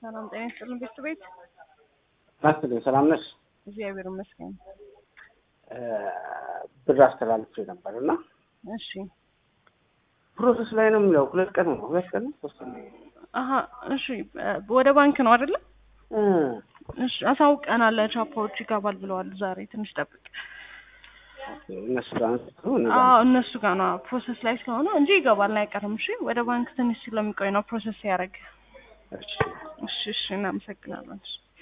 ሰላም ጤና ይስጥልን ቤት ቤት ናስትልኝ ሰላም ነሽ? እግዚአብሔር ይመስገን። ብር አስተላልፌ ነበር እና እሺ ፕሮሰስ ላይ ነው የሚለው። ሁለት ቀን ነው ሁለት ቀን ነው ሶስት ቀን ነው። አሀ እሺ ወደ ባንክ ነው አይደለ? እ እሺ አሳውቀናል። ቻፓዎች ይገባል ብለዋል። ዛሬ ትንሽ ጠብቅ። እነሱ ጋር ነው እኔ አዎ ጋር እነሱ ጋር ነው ፕሮሰስ ላይ ስለሆነ እንጂ ይገባል አይቀርም። እሺ ወደ ባንክ ትንሽ ስለሚቆይ ነው ፕሮሰስ ያደረገ። እሺ እሺ እሺ እናመሰግናለን። እሺ